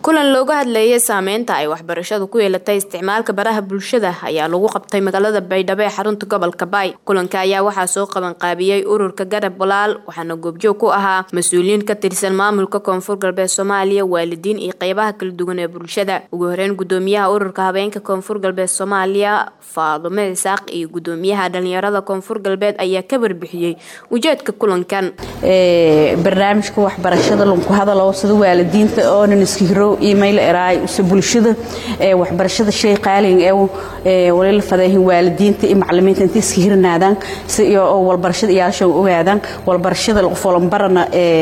kulan looga hadlayay saameynta ay waxbarashadu ku yeelatay isticmaalka baraha bulshada ayaa lagu qabtay magaalada baydhabo ee xarunta gobolka baay kulanka ayaa waxaa soo qabanqaabiyey ururka garab walaal waxaana goobjoog ku ahaa mas-uuliyiin ka tirsan maamulka koonfur galbeed soomaaliya waalidiin iyo qeybaha kala duwan ee bulshada ugu horeyn gudoomiyaha ururka habeenka koonfur galbeed soomaaliya faadume isaaq iyo gudoomiyaha dhalinyarada koonfur galbeed ayaa ka warbixiyey ujeedka kulankan barnaamijka waxbarashada lanku hadalo sida waalidiinta oonan iskihiro email eraay use bulshada waxbarashada shay qaalin ee walila fadeehin waalidiinta iyo macalimiinta inta iska hirnaadaan si oo walbarashada iyaalasha ogaadaan walbarashada qofolanbarana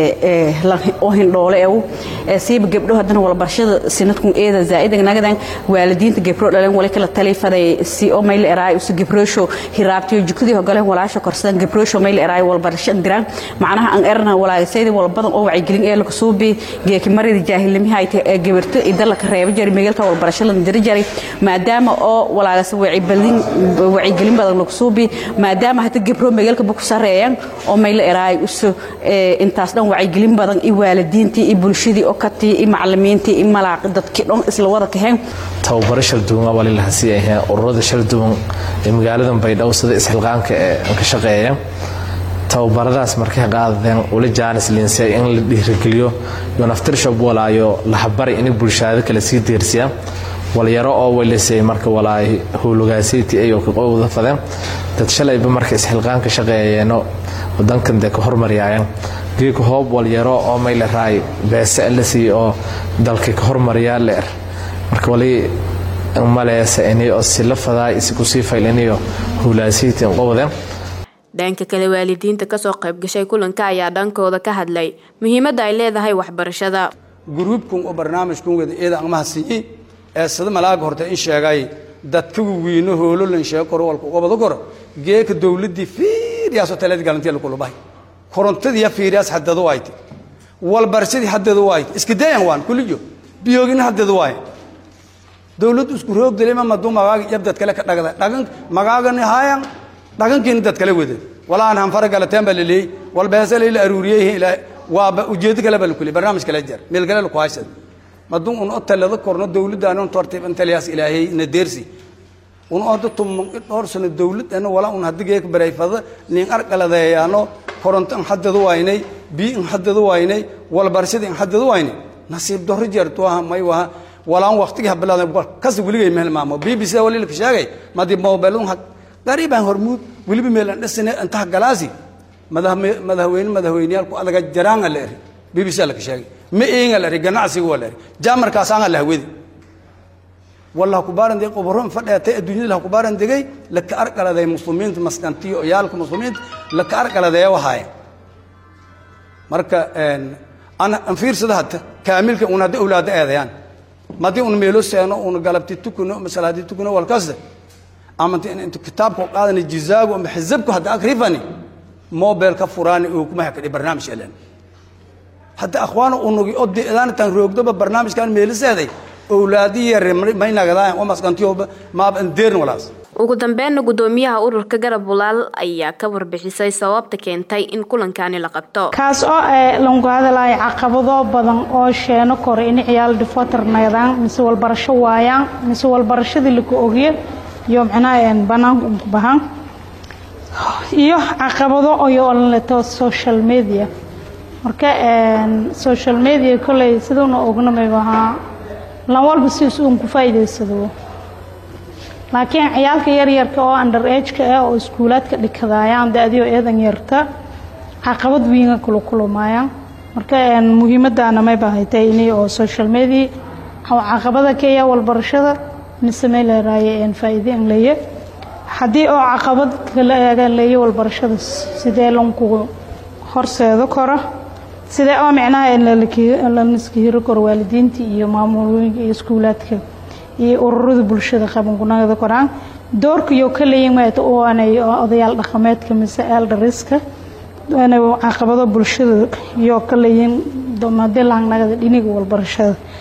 oo hindhoole ee siiba gabdho haddana walbarashada sinadkun eeda zaa'idan nagadan waalidiinta gabdho dhaleen wali kala tali faday si oo mayl eraay use gabroosho hiraabtiyo jukadii hogaleen walaasha korsadan gabroosho mayl eraay walbarasho diraan macnaha aan erna walaagasayda walbadan oo wacyigelin ee laga soo bee geeki marida jaahilnimiha ay tahay gabarto idala ka reebo jari meelka walbarasho la diri jaray maadaama oo walaagas wacyigelin wacyigelin badan lagu soo bee maadaama hata gabro meelka ku sareeyaan oo mayl eraay uso intaas dhan wacyigelin badan i waalidiintii i bulshadii oo katii i macalimiintii i malaaq dadkii dhan isla wada kaheen tababaro shal duwan wali la hasi ahaa ururada shal duwan ee magaalada baydhabo sida isxilqaanka ee ka shaqeeya tababaradaas markay qaadadeen wali jaanis linsay in la dhiirigeliyo iyo naftirshob walaayo lahabari inay bulshada kale sii deersiya walyaro oo walisay marka walaay howlogaasayti ayoo ka qowda fadeen dad shalayba marka isxilqaanka shaqeeyeeno wadankan dee ka hormaryaayeen geeka hoob walyaro oo mayle raay beese la siiy oo dalka ka hormariyaa leer marka wali maleesa inay oo sila fadaay isku sii faylinayo howlaasayti qowdeen dhanka kale waalidiinta kasoo qaybgashay kulanka ayaa dhankooda ka hadlay muhiimadda ay leedahay waxbarashada gruubkun oo barnaamijkun wada eeda angmaha siiyey ee sida malaaga horta in sheegay dadkagu wiino hoololan sheego koro walka ubada koro geeka dowladdii fiiriyaasoo taladi galantiya lakulubahay korontadii fiiriyaas haddadu ayte walbarashadii haddadu ayte iska dayan waan kuliyo biyoogina haddadu waaye dowladdu isku roogdalema maduu magaaga yabdad kale ka dhagda dhagan magaagani haayan dhaqankiina dad kala wada walaan hanfara galateen baa laleeyey walbeese layla aruuriyey waaba ujeedo kale baa lakule barnaamij kale jar meel kale laku haysad maduu un o talada korno dowladdaani un tortib intaliyaas ilaahay na deersi un oda tumon dhowr sano dowlad ana wala un haddi geeka barayfada nin arqaladeeyaano koronto in haddadu waynay bii in haddadu waynay walbarashada in haddadu waynay nasiib dorro jeertu aha may waha walaan waqtigii habilaada kasi weligay meel maamo b b c wali laka sheegay madi mobilun qariibaan hormuud weliba meelaan dhasane intaha galaasi madaxweyne madaxweyneyaalku adaga jaraanga la eri b b c laka sheegay ma eenga la eri ganacsiga waa la eri jaamarkaasaanga la hawedi walla hakubaaran degay qoboro fadheetay adduunyada hakubaaran degay laka arqaladay muslimiinta maskantiyo oyaalka muslimiinta laka arqaladeeya wahaaye marka an fiirsada hadda kaamilka un hadda awlaada eedayaan madii un meelo seeno un galabti tukuno masalaadi tukuno walkasta ama intu kitaabka qaadana jizaagu ama xisabku hadda akrifani mobile ka furaani oo kuma hakadi barnaamij elan hadda akhwaana unugi oo deedan tan roogdoba barnaamijkan meeliseeday awlaadi yar may nagadaan oo masqantiyo ma ban deern walaas ugu dambeynna gudoomiyaha ururka garab walaal ayaa ka warbixisay sababta keentay in kulankani la qabto kaas oo langu hadalaya caqabado badan oo sheeno kore in ciyaal dhifotar nagadaan mise walbarasho waayaan mise walbarashadii laku ogiyo iyo macnaha banaanka unku bahan iyo caqabado oyo leto social media marka social media kolley siduuna ognamayba ahaa lan walba sidiis uun ku faa'iidaysado laakiin ciyaalka yaryarka oo under ageka ah oo iskuulaadka dhikadaayaan da-dio eedan yarta caqabad wiinga kula kulumaayaan marka muhiimadaana mayba haytay inay oo social media caqabada keeya walbarashada nisamey leeraaye faa'iide in leeye haddii oo caqabad kala eegan leeye walbarashada sidee lankugu horseedo karo sidee oo micnaha laniska hiro karo waalidiinta iyo maamulooyinka iyo iskuulaadka iyo ururada bulshada qabankunagada koraan doorkaiyo ka leeyin maata aanay odayaal dhaqameedka mise eldariska inay caqabado bulshada iyo ka leeyin madii lahangnagada dhiniga walbarashada